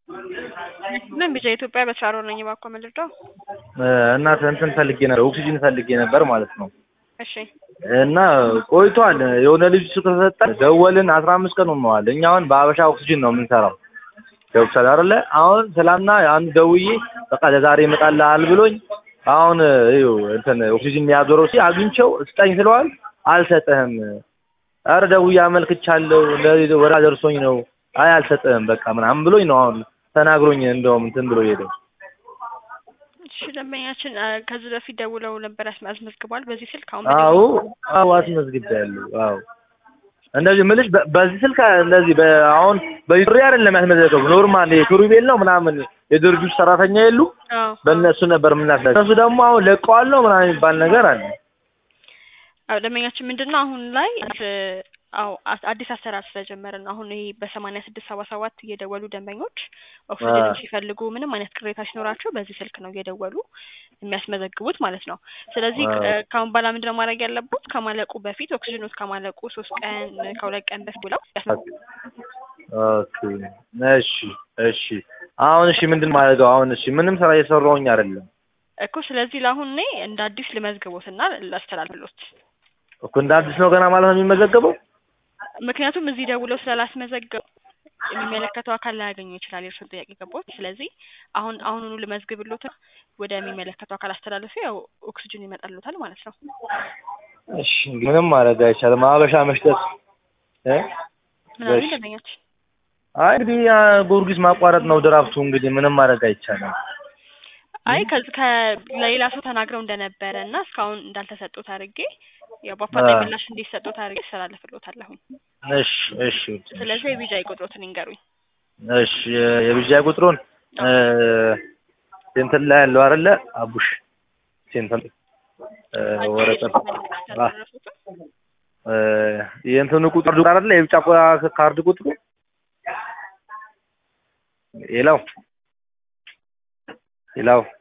ምን ቢጫ ኢትዮጵያ በስራ ነኝ እባክዎ ምልርዳው? እና እንትን ፈልጌ ነበር ኦክሲጅን ፈልጌ ነበር ማለት ነው። እሺ እና ቆይቷል። የሆነ ልጅ ስለሰጠን ደወልን። አስራ አምስት ቀን ሆነዋል። እኛ አሁን በአበሻ ኦክሲጅን ነው የምንሰራው። ገብቶሻል አይደለ? አሁን ትላንትና አንድ ደውዬ በቃ ለዛሬ ይመጣልሃል ብሎኝ አሁን ይኸው እንትን ኦክሲጅን የሚያዞረው ሲ አግኝቼው ስጠኝ ስለዋል አልሰጥህም። ኧረ ደውዬ አመልክቻለሁ ለዚህ ወራ ደርሶኝ ነው። አይ አልሰጥህም በቃ ምናምን ብሎኝ ነው አሁን ተናግሮኝ እንደውም እንትን ብሎ ሄደው። እሺ ደንበኛችን አ፣ ከዚህ በፊት ደውለው ነበር አስመ- አስመዝግቧል በዚህ ስልክ አሁን አዎ በደወሉ- አዎ አስመዝግቤያለሁ። አዎ እንደዚህ ምልሽ በ- በዚህ ስልክ እንደዚህ በ- አሁን በዩሪ አይደለም ያስመዘገቡ ኖርማል የቱሪቤል ነው ምናምን የድርጅቱ ሰራተኛ የሉ አዎ በእነሱ ነበር የምናስለ እነሱ ደግሞ አሁን ለቀዋለሁ ምናምን የሚባል ነገር አለ። አዎ ደንበኛችን ምንድን ነው አሁን ላይ አ- አዎ አ- አዲስ አሰራር ስለጀመርን ነው። አሁን ይሄ በሰማንያ ስድስት ሰባ ሰባት እየደወሉ ደንበኞች ኦክሲጅን አዎ። ሲፈልጉ ምንም አይነት ቅሬታ ሲኖራቸው በዚህ ስልክ ነው እየደወሉ የሚያስመዘግቡት ማለት ነው። ስለዚህ አዎ። እ፣ ከአሁን በኋላ ምንድን ነው ማድረግ ያለቡት ከማለቁ በፊት ኦክሲጅኖት ከማለቁ ሶስት ቀን ከሁለት ቀን በፊት ብለው ያስመዘግቡ። ኦኬ እሺ እሺ አሁን እሺ ምንድን ማድረገው አሁን እሺ ምንም ስራ እየሰራሁኝ አይደለም እኮ ስለዚህ ለአሁን እኔ እንደ አዲስ ልመዝግቦትና ላስተላልፍሎት እኮ እንደ አዲስ ነው ገና ማለት ነው የሚመዘገበው ምክንያቱም እዚህ ደውለው ስላላስመዘገቡ የሚመለከተው አካል ላያገኙ ይችላል የእርሱን ጥያቄ ገቦት። ስለዚህ አሁን አሁኑኑ ልመዝግብሎት ወደሚመለከተው አካል አስተላልፌ ያው ኦክሲጅን ይመጣልዎታል ማለት ነው። እሺ እንግዲህ ምንም ማድረግ አይቻልም ሀበሻ መሽጠት እ ምናምን እሺ። ደንበኛችን አይ እንግዲህ ያ ጊዮርጊስ ማቋረጥ ነው ድራፍቱ እንግዲህ ምንም ማድረግ አይቻልም አይ ከዚህ ከለሌላ ሰው ተናግረው እንደነበረ እና እስካሁን እንዳልተሰጡት አድርጌ ያው በአፋጣኝ አዎ። ምላሽ እንዲሰጡት አድርጌ አስተላልፍሎታለሁኝ። እሺ እሺ ስለዚህ የቢጃ ቁጥሮትን ይንገሩኝ። እሺ የብዣ ቁጥሩን እ ሴንተር ላይ ያለው አይደለ አቡሽ ሴንተር እ ወረቀት አ እ የእንትኑ ቁጥር አይደለ የብጫ ቁ- ካርድ ቁጥሩ ሌላው ሌላው